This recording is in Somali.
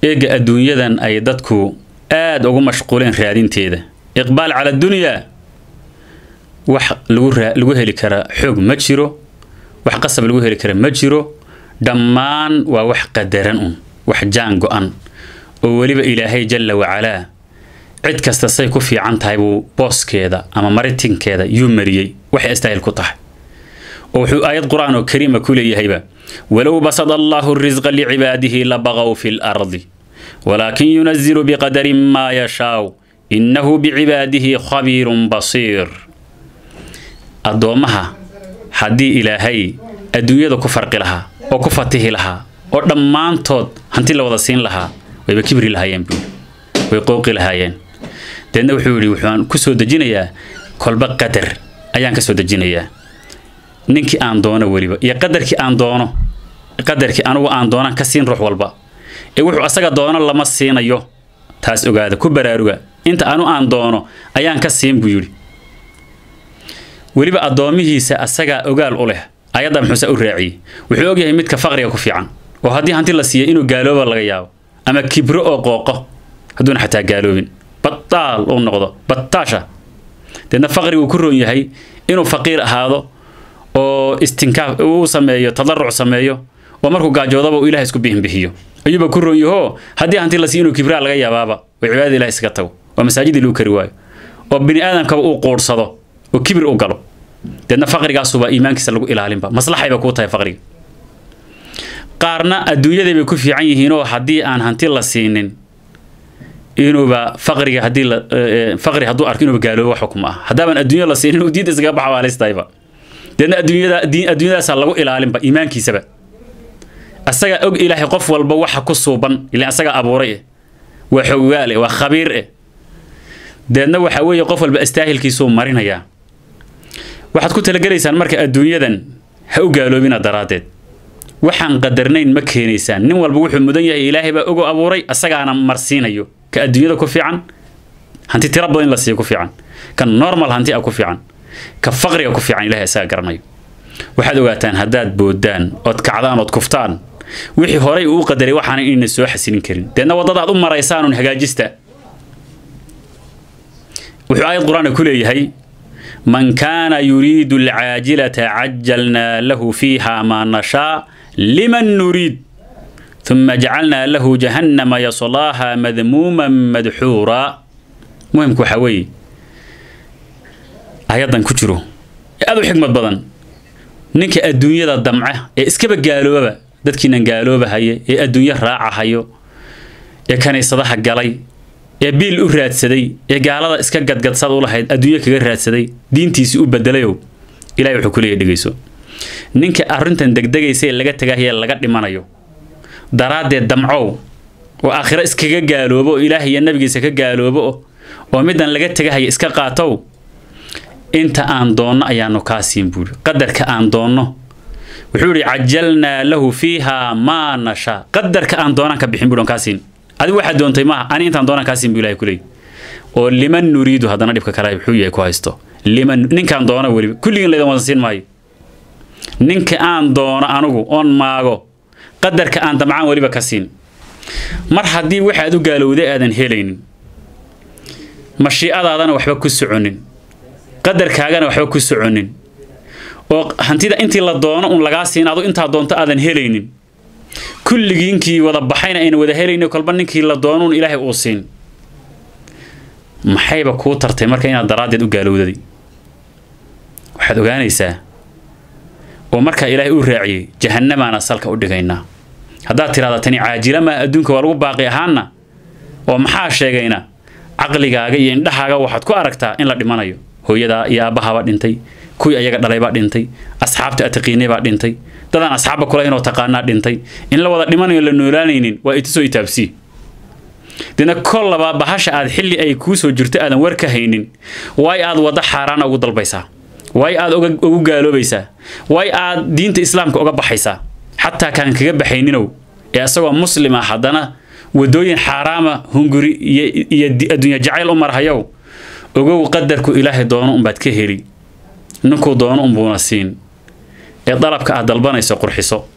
eega adduunyadan ay dadku aada ugu mashquuleen raadinteeda iqbaal cala dunyaa wax lagu lagu heli karaa xoog ma jiro wax qasab lagu heli kara ma jiro dhammaan waa wax qadaran un wax jaan go-an oo weliba ilaahay jalla wacalaa cid kasta say ku fiican tahay buu booskeeda ama maritinkeeda yuu mariyey waxay astaahil ku tahay oo wuxuu aayad qur-aan oo kariima ku leeyahayba walow basada allahu risqa licibaadihi labaqow fi lardi walaakin yunazilu biqadarin maa yashaaw innahu bicibaadihi khabiirun basiir addoommaha haddii ilaahay adduunyada ku farqi lahaa oo ku fatihi lahaa oo dhammaantood hanti la wada siin lahaa wayba kibri lahaayeen buu way qooqi lahaayeen deedna wuxuu yidhi wuxuaan ku soo dejinayaa kolba qadar ayaan ka soo dejinayaa ninkii aan doono weliba iyo qadarkii aan doono qadarkii anugu aan doonaan ka siin ruux walba ee wuxuu asaga doono lama siinayo taas ogaada ku baraaruga inta anu aan doono ayaan ka siin buu yidhi weliba addoomihiisa asagaa ogaal u leh ayadda muxuuse u raaciyey wuxuu ogyahay midka faqriga ku fiican oo haddii hanti la siiya inuu gaalooba laga yaabo ama kibro oo qooqo hadduuna xataa gaaloobin bataal uu noqdo bataasha deedna faqriga uu ku roon yahay inuu faqiir ahaado oo istinkaaf uu sameeyo tadaruc sameeyo oo markuu gaajoodaba uu ilaah isku bihinbixiyo ayuuba ku roon yahoo haddii hanti la siiya inuu kibraa laga yaabaaba oo cibaadada ilaah iskaga tago oo masaajidii lagu kari waayo oo bini aadamkaba uu quursado oo kibir u galo deedna faqrigaasuba iimaankiisa lagu ilaalinba maslaxayba kuu tahay faqriga qaarna adduunyaday bay ku fiican yihiinoo haddii aan hanti la siinin inuuba faqriga haddii la faqri hadduu arko inuuba gaaloobo wax xukuma ah haddaaban adduunya la siinin inuu diinta iskaga baxa waa halistahayba deedna adduunyada diin adduunyadaasaa lagu ilaalinba iimaankiisaba asagaa og ilaahay qof walba waxa ku suuban ilaan asagaa abuuray eh waa xogaal eh waa khabiir eh deedna waxa weeye qof walba astaahilkiisuu marinayaa waxaad ku talagelaysaan marka adduunyadan ha u gaaloobina daraaddeed waxaan qadarnayn ma keenaysaan nin walba wuxuu mudan yahay ilaahay baa ogo abuuray asagaana marsiinayo ka adduunyada ku fiican hanti tira badan in la siiyo ku fiican ka normal hanti ah ku fiican ka faqriga ku fiican ilahay asaga garanayo waxaad ogaataan haddaad boodaan ood kacdaan ood kuftaan wixii horay uu qadaray waxaana inayna soo xasilin karin deedna waddada aad u maraysaan un hagaajista wuxuu aayad qur-aanka ku leeyahay man kaana yuriidu alcaajilata cajalnaa lahu fiiha maa nashaa liman nuriid ثم جعلنا له جهنم يصلاها مذموما مدحورا مهم كوحوي ayadan ku jiro ee aad u xigmad badan ninka adduunyada damca ee iskaba gaaloobaba dadkiinan gaaloobahaye ee adduunyo raacahayo ee kaniisadaha galay ee biil u raadsaday ee gaalada iska gadgadsad u lahayd adduunyo kaga raadsaday diintiisii u bedelayow ilahay wuxuu ku leeyahy dhegeyso ninka arrintan degdegaysa ee laga tagahaya laga dhimanayo daraaddeed damcow oo aakhiro iskaga gaaloobo oo ilaah iyo nabigiisa ka gaaloobo oo middan laga tegahaya iska qaatow inta aan doonno ayaanu kaa siin buuri qadarka aan doonno wuxuu yidhi cajalnaa lahu fiiha maa nashaa qadarka aan doonaan ka bixin buuri on kaa siin adigu waxaad doontay maaha ani intaan doonaan kaa siin buu ilahay kuleey oo liman nuriidu haddana dhibka kale wuxuu yahay ku haysto liman ninkaan doono weliba kulligiin laydan wadan siin maayo ninka aan doono anugu oon maago qadarka aan damcaan weliba ka siin mar haddii waxaad u gaalowday aadan helaynin mashiicadaadana waxba ku soconin qadarkaagana waxba ku soconin oo hantida intii la doono un lagaa siin adu intaa doonto aadan helaynin kulligiinkii wada baxayna ayna wada helaynin kolba ninkii la doono un ilaahay uu siin maxayba kuu tartay marka inaad daraaddeed u gaalowdaday waxaad ogaanaysaa oo markaa ilaahay uu raaciyey jahannamaana salka u dhigaynaa haddaad tiraahda tani caajila maa adduunka waa lagu baaqi ahaana oo maxaa sheegayna caqligaaga iyo indhahaaga waxaad ku aragtaa in la dhimanayo hooyadaa iyo aabbahabaa dhintay kuwii ayaga dhalaybaa dhintay asxaabta ataqiinay baa dhintay dadaan asxaabba kula inoo taqaanaa dhintay in la wada dhimanayo la noolaanaynin waa itisoo itaabsii dina kol laba bahasha aad xilli ay kuu soo jirto aadan war ka haynin waay aad waddo xaaraana ugu dalbaysaa waay aad ugu gaaloobaysaa waay aad diinta islaamka uga baxaysaa xataa kaan kaga baxayninow ee asagoo muslim ah haddana wadooyin xaaraama hunguri iyo adduunya jacayl u marhayow ogow qadarku ilaahay doono unbaad ka heli ninkuu doono unbuuna siin ee dalabka aad dalbanayso qurxiso